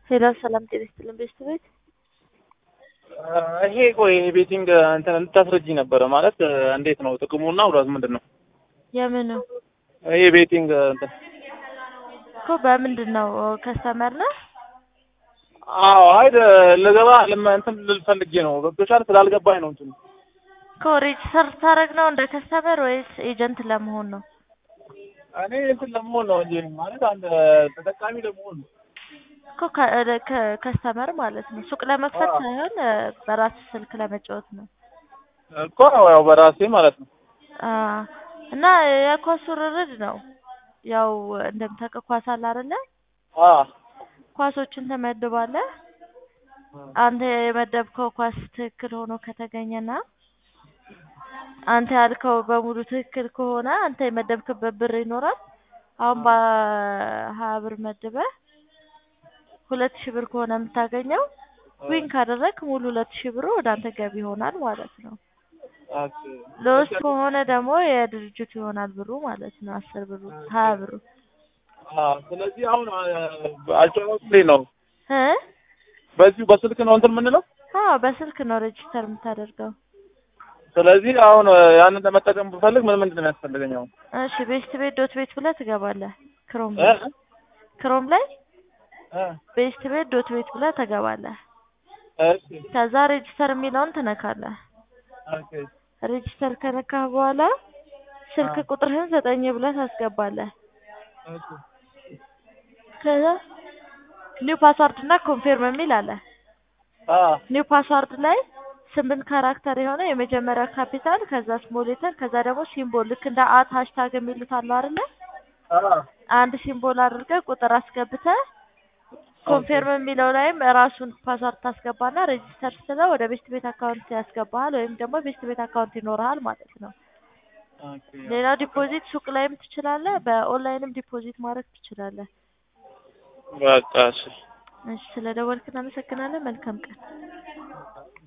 ሄሎ ሰላም ጤና ይስጥልን ቤተሰቦች። ይሄ ቆይ ይሄ ቤቲንግ እንትን እንድታስረጂኝ ነበረ ማለት እንዴት ነው ጥቅሙና ጉዳቱ ምንድን ነው? የምኑ ይሄ ቤቲንግ እንትን እኮ በምንድን ነው ከስተመር ነህ? አዎ አይ ልገባ ልመ- እንትን ልል ፈልጌ ነው ገብቶሻል ስላልገባኝ ነው እንትን እኮ ሬጅስተር ታደርግ ነው እንደ ከስተመር ወይስ ኤጀንት ለመሆን ነው? እኔ እንትን ለመሆን ነው እንጂ ማለት አንድ ተጠቃሚ ለመሆን ነው። እኮ ከ- ከ- ከስተመር ማለት ነው ሱቅ ለመክፈት አዎ። ሳይሆን በራስ ስልክ ለመጫወት ነው። እኮ ያው በራሴ ማለት ነው። አ እና የኳስ ውርርድ ነው። ያው እንደምታውቀው ኳስ አለ አይደለ? አ ኳሶችን ትመድባለህ። አንተ የመደብከው ኳስ ትክክል ሆኖ ከተገኘና አንተ ያልከው በሙሉ ትክክል ከሆነ አንተ የመደብክበት ብር ይኖራል። አሁን በሀያ ብር መድበህ ሁለት ሺህ ብር ከሆነ የምታገኘው ዊን ካደረግ ሙሉ ሁለት ሺህ ብሩ ወደ አንተ ገቢ ይሆናል ማለት ነው። ኦኬ ሎስ ከሆነ ደግሞ የድርጅቱ ይሆናል ብሩ ማለት ነው። አስር ብሩ ሀያ ብሩ አ ስለዚህ አሁን አጫወት ላይ ነው እ በዚሁ በስልክ ነው እንትን የምንለው። አዎ በስልክ ነው ሬጅስተር የምታደርገው። ስለዚህ አሁን ያንን ለመጠቀም ብፈልግ ምን ምንድን ነው የሚያስፈልገኝ አሁን? እሺ ቤስት ቤት ዶት ቤት ብለህ ትገባለህ። ክሮም እ ላይ ክሮም ላይ እ ቤስት ቤት ዶት ቤት ብለህ ትገባለህ። እሺ ከዛ ሬጅስተር የሚለውን ትነካለህ። ኦኬ ሬጅስተር ከነካህ በኋላ ስልክ አ ቁጥርህን ዘጠኝ ብለህ ታስገባለህ። እሺ ከዛ ኒው ፓስዋርድ እና ኮንፌርም የሚል አለ። አ ኒው ፓስዋርድ ላይ ስምንት ካራክተር የሆነ የመጀመሪያ ካፒታል ከዛ ስሞል ሌተር ከዛ ደግሞ ሲምቦል ልክ እንደ አት ሃሽታግ የሚሉት አሉ አይደለ? አ አንድ ሲምቦል አድርገህ ቁጥር አስገብተህ ኮንፌርም የሚለው ላይም ራሱን ፓስዋርድ ታስገባና ሬጂስተር ስትለው ወደ ቤስት ቤት አካውንት ያስገባሃል ወይም ደግሞ ቤስት ቤት አካውንት ይኖርሃል ማለት ነው። ኦኬ ሌላው ዲፖዚት ሱቅ ላይም ትችላለህ፣ በኦንላይንም ዲፖዚት ማድረግ ትችላለህ። በቃ እሺ እሺ ስለ ደወልክ እናመሰግናለን። መልካም ቀን።